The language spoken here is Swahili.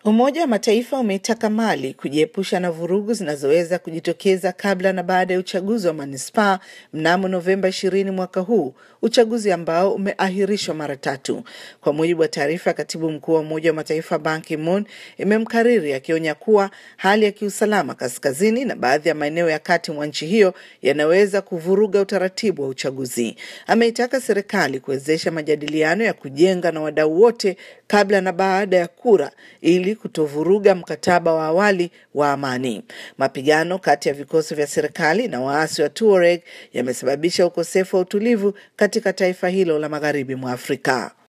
Umoja wa Mataifa umeitaka Mali kujiepusha na vurugu zinazoweza kujitokeza kabla na baada ya uchaguzi wa manispaa mnamo Novemba ishirini mwaka huu, uchaguzi ambao umeahirishwa mara tatu. Kwa mujibu wa taarifa ya katibu mkuu wa Umoja wa Mataifa Ban Ki-moon, imemkariri akionya kuwa hali ya kiusalama kaskazini na baadhi ya maeneo ya kati mwa nchi hiyo yanaweza kuvuruga utaratibu wa uchaguzi. Ameitaka serikali kuwezesha majadiliano ya kujenga na wadau wote kabla na baada ya kura ili kutovuruga mkataba wa awali wa amani. Mapigano kati ya vikosi vya serikali na waasi wa Tuareg yamesababisha ukosefu wa utulivu katika taifa hilo la magharibi mwa Afrika.